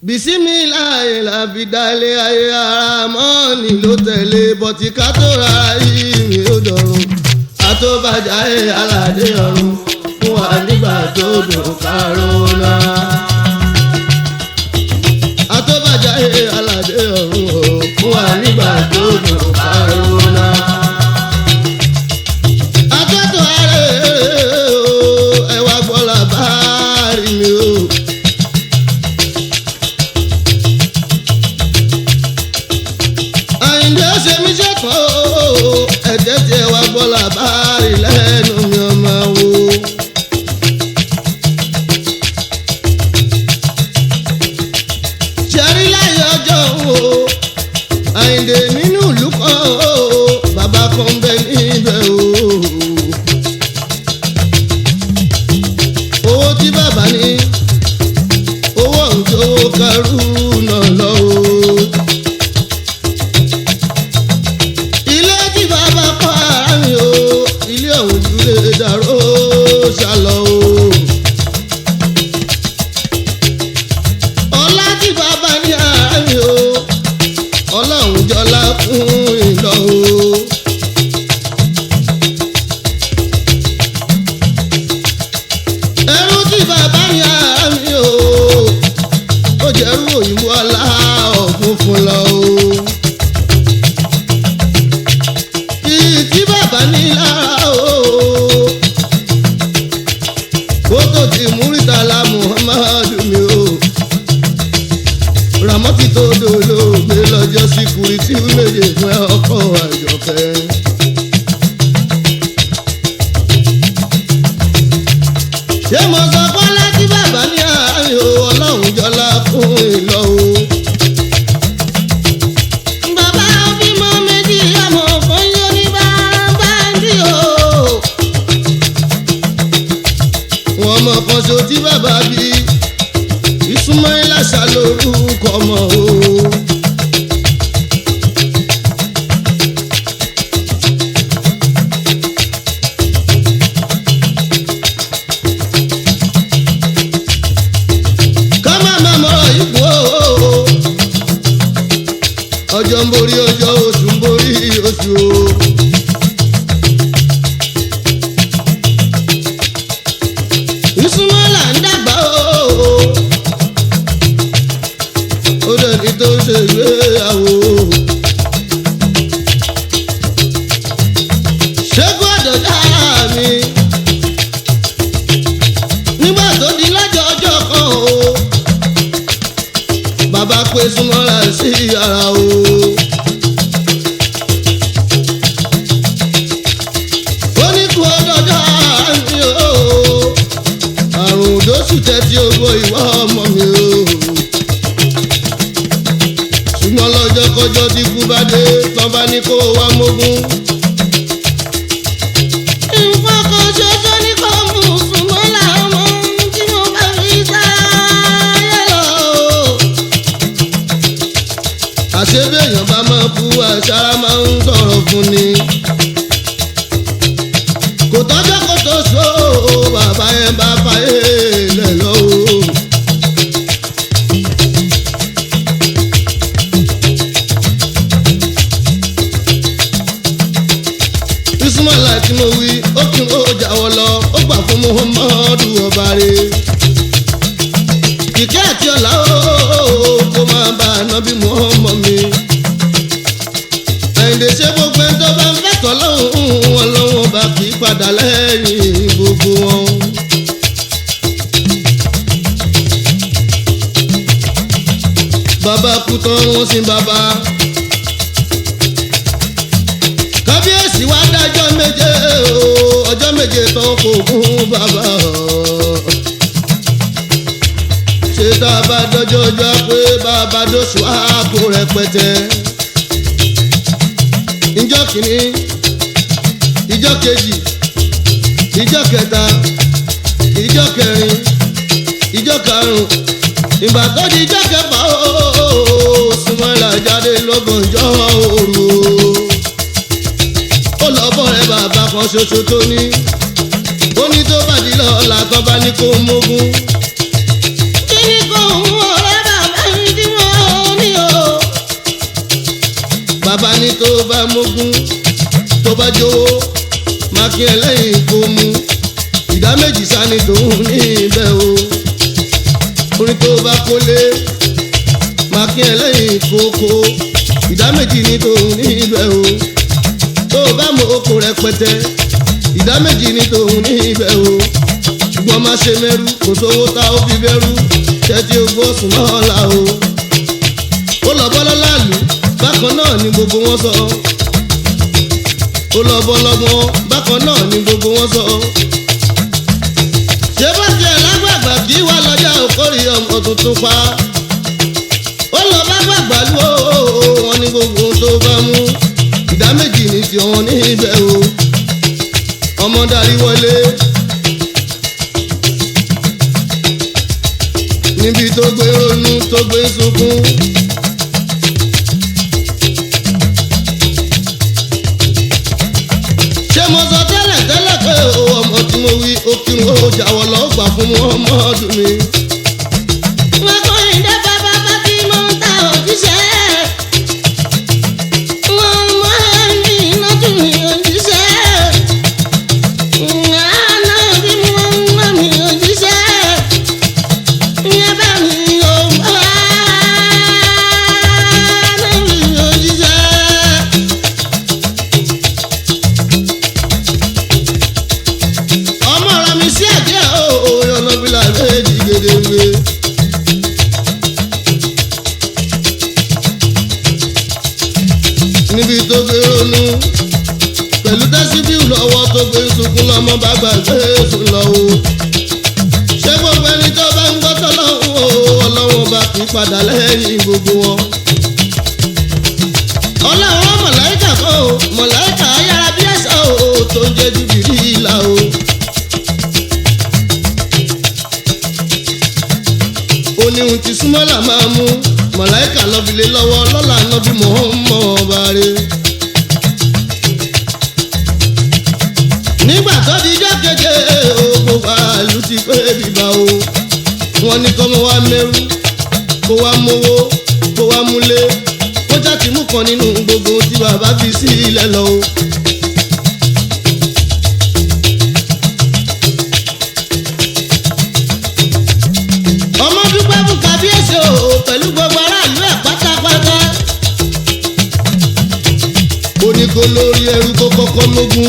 bisimilayi la fi dalẹ̀ ayé ara mọ́ọ̀nì ló tẹ̀lé bọ́tí ká tó ra yìí mi ó dọ̀run àtọ́bàjá ẹ̀ aládé ọ̀run fún wa nígbà tó dùn kárò náà. àtọ́bàjá ẹ̀ aládé ọ̀run o fún wa nígbà tó dùn kárò náà. akẹ́tọ̀ ààrẹ o ẹ̀wà gbọ́lá bá rí mi o. àyìndé ṣe mí ṣẹ́kọ̀ o ẹ̀jẹ̀ tiẹ̀ wá gbọ́ làbárí lẹ́nu mi ọmọ wo. ṣẹ́rí láyé ọjọ́ wo àyìndé nínú ìlú kan o bàbá kan bẹ níbẹ̀ o. owó tí bàbá ní owó ọ̀hún tó kẹrù náà lọ o. ilé tí bàbá pa ara mi o ilé ọ̀hún ju lè dàrú ṣàlọ́ o. ọlá tí bàbá ní ara mi o ọlọ́run jọlá fún ìlọ o. ẹrú tí bàbá ní ara mi o ó jẹ́rú òyìnbó ọlá ọ̀gbun fún lọ o. Iyì tí bàbá ní lára o. Kótó ti Múrítàlá Muhammadu mi o. Ràmọ́tì tó dolóògbé lọ́jọ́ sí kùrìtì méje fún ọkọ̀ àjọkẹ́. Ṣé mo sọ Bọ́lá tí bàbá ní àárín o? Ọlọ́run jọlá fún ìlọ o. Bàbá bímọ méjì ọmọ kan yóò ní báńbáńdì o. Wọ́n mọ̀ kan ṣo tí bàbá bí Ismaila ṣá lórúkọ ọmọ o. Ká má má mọ̀ ipò o ọjọ́ ń borí ọjọ́ oṣù ń borí oṣù o. ìsúnmọ́là ń dàgbà o. ó dẹni tó ń ṣe ìgbéyàwó. ṣẹ́gun àdọ̀dá mi. nígbà tó di lọ́jọ́ ọjọ́ kan o bàbá pé súnmọ́ra sí ara o. ó ní kú ọdọọdọ àmì o àrùn òdòsù tẹ́tí ogbó ìwọ ọmọ mi o. ṣùgbọ́n lọ́jọ́ kọjọ́ tí kú bá dé tán bá ní kó wá mógún. nǹkan kan ṣoṣo ní kò mú súnmọ́lá ọmọ tí mo bá fi sáyé lọ àṣebéèyàn bá máa kú àṣàrà máa ń sọ̀rọ̀ fún ni. kò tọ́jọ́ kó tó so bàbá yẹn bá fàyè lẹ̀ lọ́wọ́. ismaila tí mo wí ó kí n ó jáwọ́ lọ ó gbà fún muhammadu ọba rẹ̀ ìkẹ́ àti ọ̀la ooo kó máa bá ànábì mọ́ọ́mọ́ mi. àyìndé ṣe gbogbo ẹni tó bá ń fẹ́tọ̀ lọ́hùn wọn lọ́wọ́ bá kì í padà lẹ́yìn gbogbo wọn. bàbá kú tán wọ́n sin bàbá. kábíyèsí wá dájọ́ méje o ọjọ́ méje tán kò kún bàbá o ṣe tá a bá dọ́jọ́ ọjọ́ pé bàbá dóṣù ààbò rẹpẹtẹ. ìjọ kìíní ìjọ kejì ìjọ kẹta ìjọ kẹrin ìjọ karùn-ún ìgbà tó di ìjọ kẹfà ooo Súnmọ́lá jáde lọ́gànjọ́ òru ó lọ bọ́ rẹ bàbá kan ṣoṣo tó ní ó ní tó bá di lọ́la tó bá ní kó mógún. Kíni kò ń wọlé bàbá mi tó bá mógún tó bá jówó máa kí ẹlẹ́yìn kó mu ìdá méjì sani tòun ní ibẹ̀ o orin tó bá kólé máa kí ẹlẹ́yìn kókó ìdá méjì ní tòun ní ibẹ̀ o tó bá mọ oko rẹpẹtẹ ìdá méjì ní tòun ní ibẹ̀ o ṣùgbọ́n má ṣe mẹ́rú kò sówó tá ó fi bẹ́rú tẹ́tí ogbó sùn náà la o ó lọ bọ́ lọ́láàlú bákan náà ni gbogbo wọn sọ ó lọ bọ́ lọ́gbọ́n bákan náà ni gbogbo wọn sọ ṣé bá tiẹ̀ lágbàgbà kí wá lọ́jà òkórè ọmọ tuntun pa ó lọ bá gbàgbà lú o wọn ní gbogbo ohun tó bá mú ìdá méjì ní ti wọn ní ibẹ̀ o ọmọ darí wọlé níbi tó gbé ronú tó gbé sunkún. ṣé mo sọ tẹ́lẹ̀ tẹ́lẹ̀ pé o ọmọ tí mo wí ó kí n ó jáwọ́ lọ gbà fún ọmọ ọdún mi. Wọ́n kọ́ ìdá bàbá bá tí mo ń ta òjíṣẹ́. Wọ́n mọ ẹni iná tún mi òjíṣẹ́. Àná bí mo ń mọ mi òjíṣẹ́. Ìyẹn bá mi ò bá mi òjíṣẹ́. ọmọ rẹ mi sí àjẹ́ o ọ̀nà fìlà méjì gédéńgbé. níbi tó gbé ronú pẹ̀lú tẹ́síbíù lọ́wọ́ tó gbé sunkún lọ́mọ bá gbàgbé sùn lọ o. ṣé gbogbo ẹni tó bá ń gbọ́ tọ́lọ́hún o ọlọ́wọ́n bá kì í padà lẹ́yìn gbogbo wọn. ọlọ́wọ́ mọ̀láìkà kan o mọ̀láìkà ayára bí ẹ̀sà o tó ń jẹ́ jìbìrì ìlà o. ó ní ohun tí súnmọ́là máa mú mọ̀láìkà lọ́bìlẹ̀ lọ́wọ́ lọ́la nọ́bí mọ̀ọ́mọ́ ọba rẹ̀. nígbà tó di ijọ́ keje ogun wàhálù ti pé bíbá o wọ́n ní kọ́mọ wá mẹ́rú kó wá mówó kó wá múlé kó jáde mú kan nínú gbogbo tí bàbá fi sí ilẹ̀ lọ o. ọmọ dúpẹ́ fún kábíyèsí o pẹ̀lú gbogbo aráàlú ẹ̀ pátápátá. ó ní kó lórí ẹrú kó kọ́kọ́ mógún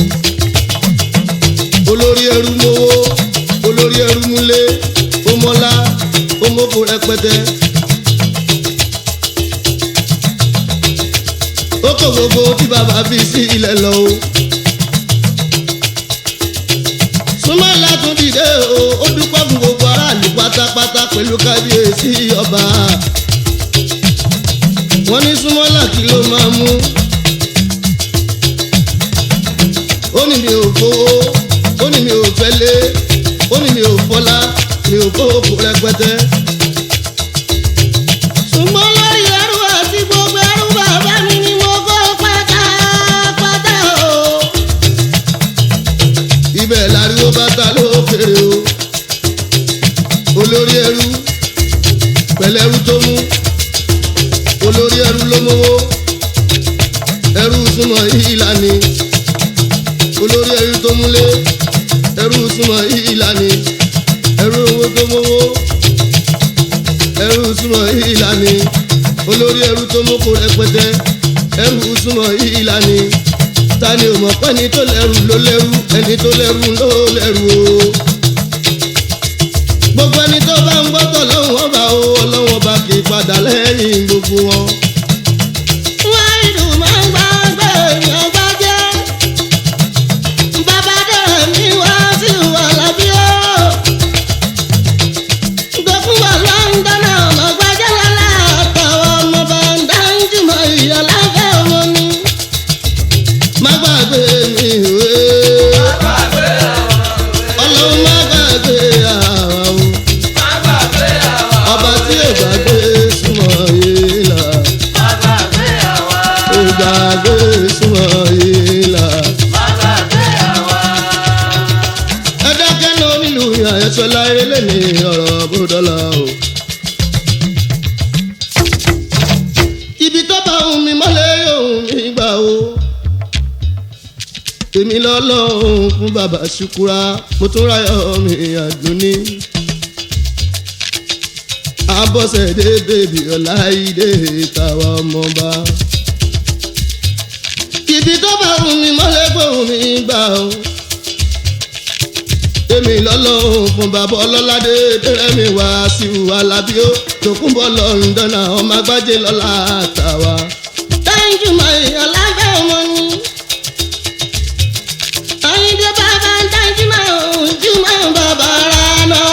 olórí ẹrú mowó olórí ẹrú múlé ó mọ́lá ó mọ́kò rẹpẹtẹ. ó kó gbogbo tí bàbá fi sí ilẹ̀ lọ o. súnmọ́ látún dìde o ó dúpẹ́ fún gbogbo aráàlú pátápátá pẹ̀lú kábíyèsí ọba. wọ́n ní súnmọ́lá kí ló máa mú. ó ní mi ò fowó ó ní mi ò fẹ́lé ó ní mi ò fọlá mi ò kó òkú rẹpẹtẹ. Ṣùgbọ́n lórí ẹrú àti gbogbo ẹrú bàbá mi ni mo kó pátápátá o. ibẹ̀ láriwo bàtà lókèrè o. olórí ẹrú pẹ̀lú ẹrú tó mú olórí ẹrú ló mówó ẹrú súnmọ́ ìlànà olórí ẹrú tó múlé ẹrú súnmọ́ ìlànà ẹrú owó tó mówó ẹrú súnmọ́ ìlànà olórí ẹrú tó mọ́kò rẹpẹtẹ ẹrú súnmọ́ ìlànà tani ò mọ̀ pé ẹni tó lẹ́rù ló lẹ́rù ẹni tó lẹ́rù ló lẹ́rù o. gbogbo ẹni tó bá ń gbọ́tọ̀ lọ́wọ́ ọba o ọlọ́wọ́ ọba kì í padà lẹ́yìn gbogbo wọn. Wọ́n ìlú máa ń gbọ́ pé èèyàn bá jẹ́. Bàbá dẹ̀rẹ̀ mi wá sí ìwà lábí o. Gbẹ̀fún wà Lọ́ńdọ́nà ọmọ gbajẹ́ lọ́la àtàwọn ọmọ bàǹdà ń jùmọ̀ ìyọ̀láfẹ́ ọmọ ni. má gbàgbé mi ìwé ọlọ́run má gbàgbé àwa o ọba tí ò gbàgbé súnmọ́ yìí là ò gbàgbé súnmọ́ yìí là. ẹ dákẹ́ náà nílùú àyẹ̀sọ́ láyé lẹ́ni ọ̀rọ̀ bódọ́là o. ibi tó bá ohun mi mọ́lẹ̀ ohun mi èmi lọ́lọ́run fún bàbá ṣukura mo tún ráyọ̀ mi àdúní. abọ́sẹ̀dé bèbí ọláìdé tàwa ọmọba. ibi tó bá wù mí mọ́lẹ́ gbóhùn mi gbà ó. èmi lọ́lọ́run fún bàbá ọlọ́ládé dẹ́rẹ́mi wá sí alábíó tòkúnbọ̀ lọ́ndọ̀nà ọmọ agbájé lọ́la tàwa. Thank you, my alábẹ́ ọmọ ni. Àyìndé bàbá ń dájú máa ń jú máa ń bàbá rà náà.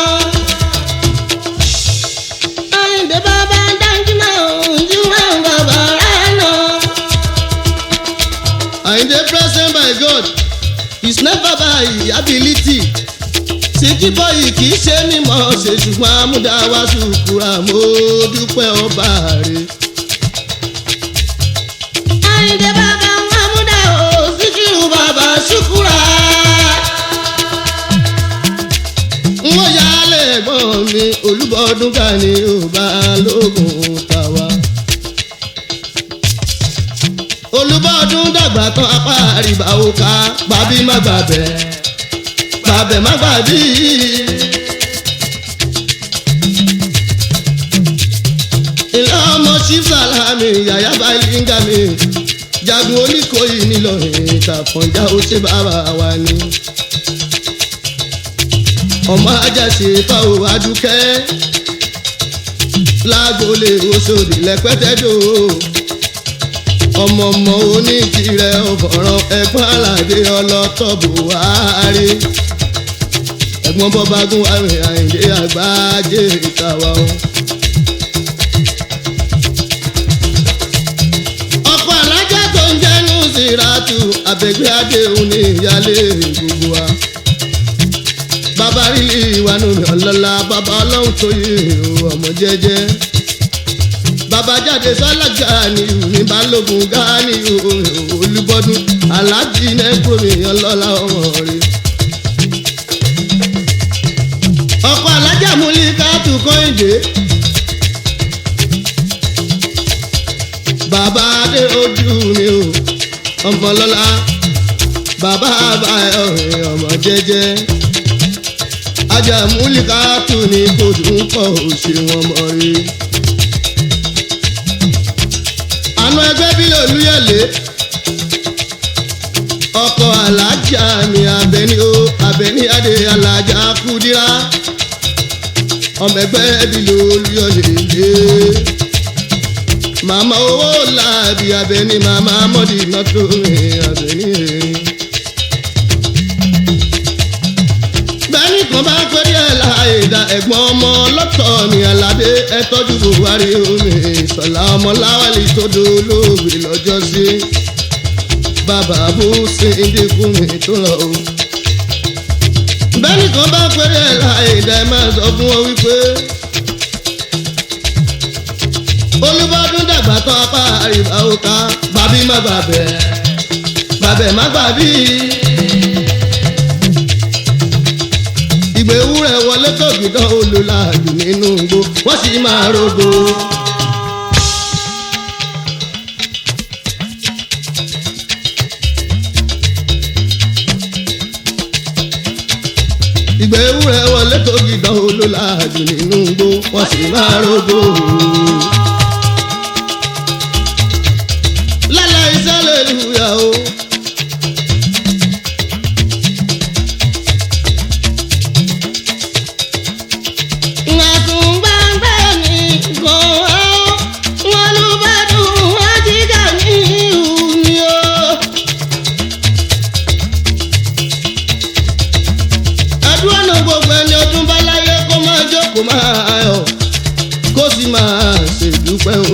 Àyìndé bàbá ń dájú máa ń jú máa ń bàbá rà náà. Àyìndé present by God is never by ability. Síkí bọ́yì kì í ṣe mímọ́ ṣe ṣùgbọ́n amúdáwá ṣùkúra mo dúpẹ́ ọba rẹ̀. Àyìndé bàbá ń Amúdá o, Síkírù bàbá Ṣúkúrà. n ó yálẹ̀ ẹ̀gbọ́n mi olúbọ̀ọ́dún ká ní ọba lóògùn tàwa. olúbọ̀ọ́dún dàgbà tán apá àríbá òkà gbàbí má gbàbẹ̀ gbàbẹ̀ má gbàbí. ilé ọmọ chief salami yàyà balinga mi jagun oníkòyí nílọrin ìtàkùnjà ó ṣe bàbá wa ni ọmọ ajásí fáwọn adúkẹ́ lágbolé oṣòdì lẹ́pẹ́tẹ́dò ọmọ ọmọ oníkìrẹ ọ̀fọ̀ràn ẹ̀gbọ́n aládé ọlọ́tọ̀ buhari ẹ̀gbọ́n bọ́bágún àrùn àyìndé àgbájé ìtawà o. ọkọ̀ alájà tó ń jẹ́nu sírátù àbẹ̀gbẹ́ adéhùn ní ìyálé gbogbo wa bàbá rílì ìwànú mi ọlọ́lá bàbá ọlọ́run tó yé o ọmọ jẹ́jẹ́ bàbá jáde sọ́lájà ní ní balógun gáàní olúbọ́dún aláàjì nẹ́kúrò mi ọlọ́lá ọmọ rẹ̀. ọkọ̀ alájà múlí káàtù kọ́hìndé bàbá adé ojú mi o ọmọ lọ́lá bàbá àbáyọ̀ ọmọ jẹ́jẹ́ ajá múlíkà tù ní kòtù ń kọ òṣè wọn mọ rí. àna ẹgbẹ́ bí olúyẹ̀lé ọkọ̀ alájà mi abẹni o abẹni adé alájà kúdírá ọmọ ẹgbẹ́ bí olúyẹ̀lé màmá owó làbí abẹni màmá mọ́dì náà tó rìn abẹni rìn. bẹ́ẹ̀ni kan bá pẹ́rí ẹ̀ láàyè dá ẹ̀gbọ́n ọmọ lọ́tọ̀ ní aládé ẹ tọ́jú buhari omi ìsọ̀lá ọmọ láwálì tó dolóògbé lọ́jọ́ sí bàbá bó ṣe ń dínkù mi tó lọ o. bẹ́ẹ̀ni kan bá pẹ́rí ẹ̀ láàyè dá ẹ máa sọ fún wọn wípé olúbọdún dàgbà tán apá àríwá òkà bàbí má bàbẹ̀ bàbẹ̀ má bàbí. ìgbé ewúrẹ́ wọlé tògìdán olùlàjù nínú igbó wọ́n sì máa rògbò. ìgbé ewúrẹ́ wọlé tògìdán olùlàjù nínú igbó wọ́n sì máa rògbò. lálẹ́ iṣẹ́ lè lùyà o. àdúrà gbogbo ẹni ọdún bá láyé kó máa jókòó máa yọ̀ kó sì máa ṣèdúpẹ́ o.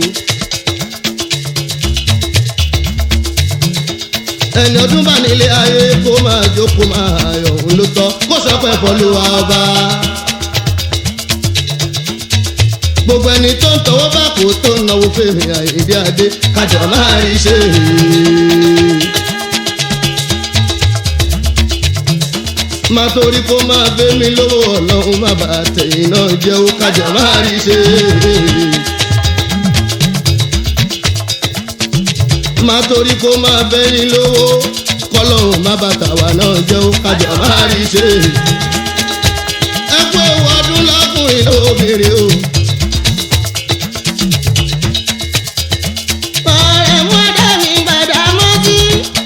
ẹni ọdún bá nílé ayé kó máa jókòó máa yọ̀ òun ló tọ́ kó sọ pé fọlùwà ọba. gbogbo ẹni tó ń tọwọ́ bá kó tó ń náwó fèrè àìdí adé kájọ máa rí ṣe é. má torí kó máa gbé mi lówó ọlọ́run má bàa tẹ̀yìn náà jẹ́ ó kájà máa rí ṣe. má torí kó máa bẹ́ ní lówó kọ́ kọ́lọ́hún má bàtà wà náà jẹ́ ó kájọ máa rí ṣe. ẹ kú ewu ọdún lọ́kùnrin lóbìnrin o. ọ̀rẹ́ mọ́dà mi gbàdá mọ́tí.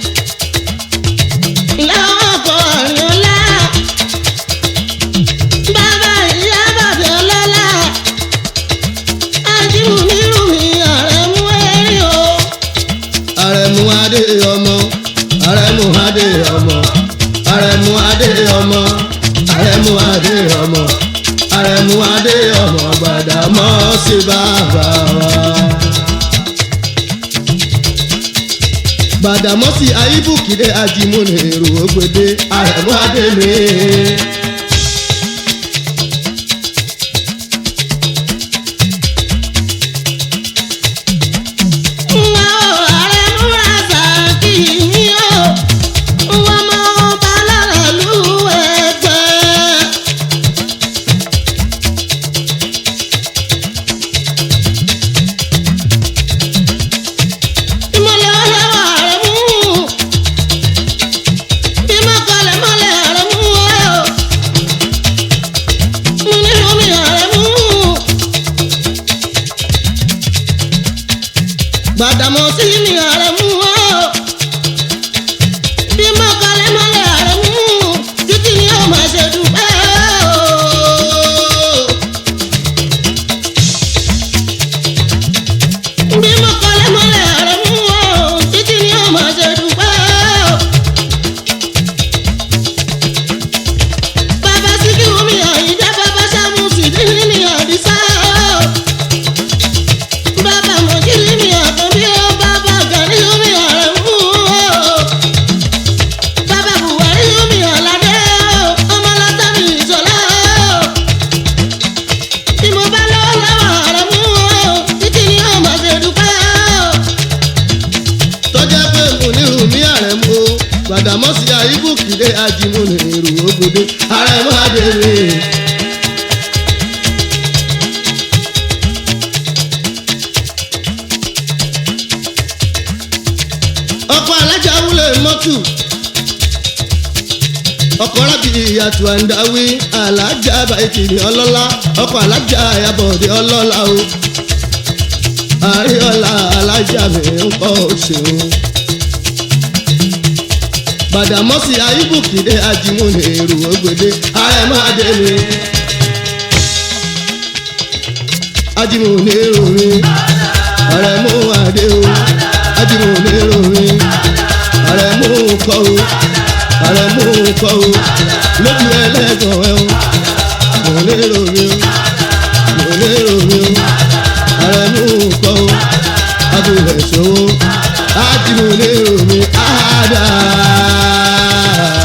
lọ́wọ́ kọ ọ̀rìn ọ̀la. bàbá ìyá bàbá ọlọ́lá. ajímù nírú mi ọ̀rẹ́ mú ẹ̀rí o. àrẹ̀mú adé ọmọ àrẹ̀mú adé ọmọ àrẹ̀mú adé ọmọ àrẹ̀mú adé ọmọ àrẹ̀mú adé ọmọ gbàdámọ́ sí bàbá wa. gbàdámọ́sí ayíbùkìdé ajímúni èrò ògbédé àrẹ̀mú adé mi. Nwa o, ọ̀rẹ́ múra sàkí mi o. Nwa mọ ọba lára lù ẹgbẹ́. Ìmọ̀lẹ̀ ọlẹ́wà rẹ̀ mú. Bímọ kọlẹ̀ mọ́lẹ̀ rẹ̀ mú o. Mo ní omi rẹ̀ mú. Gbàdàmọ́sí ni ọ̀rẹ́ mú o. Bímọ kọlẹ̀ mọ́lẹ̀ rẹ̀ mú. Títí ni ó máa ṣe dúpẹ́ o. Bímọ kọlẹ̀ mọ́lẹ̀ rẹ̀ mú o. Títí ni ó máa ṣe dúpẹ́ o. Bàbá Síkírù mi Àyìndé bàbá Ṣàmùsì dídí ni Àdìsá o. Bàbá Mọ̀jílì mi Àkànbí o. Bàbá Gàní mi Àrẹ̀mú o. Bàbá Bùhárí mi Àlàdé o. Ọmọlọ́tà mi Ìṣọ̀lá o. Bí mo bá lọ́wọ́ lọ́wọ́ Àrẹ̀mú o. Títí ni ó máa ṣe dúpẹ́ o. tọ́jà pé mùnírù ní àrẹ̀mú o gbàdámọ́sí ayíbùkìdé ajímúni èrò ògbédé àrẹ̀mú adé mi. ọkọ̀ alájà wúlẹ̀ mọ́tù ọkọ̀ rábì ìyàtọ̀ àǹdáwí alájà bàìtì ní ọlọ́lá ọkọ̀ alájà àyàbọ̀dé ọlọ́lá o àríọ̀lá alájà mi ń kọ́ òṣèlú. Gbàdámọ́sí ayíbùkìdé ajímúni èrò ògbédé àrẹ̀mọ́ adé mi. ajímúni èrò mi àrẹ̀mú adé o ajímúni èrò mi àrẹ̀mú kọ́ o àrẹ̀mú kọ́ o lójú ẹlẹ́gàn ẹ̀ o mò ń lérò mi o mò ń lérò mi o àrẹ̀mú kọ́ o abúlé ṣòwò ájìmúni èrò mi àdá.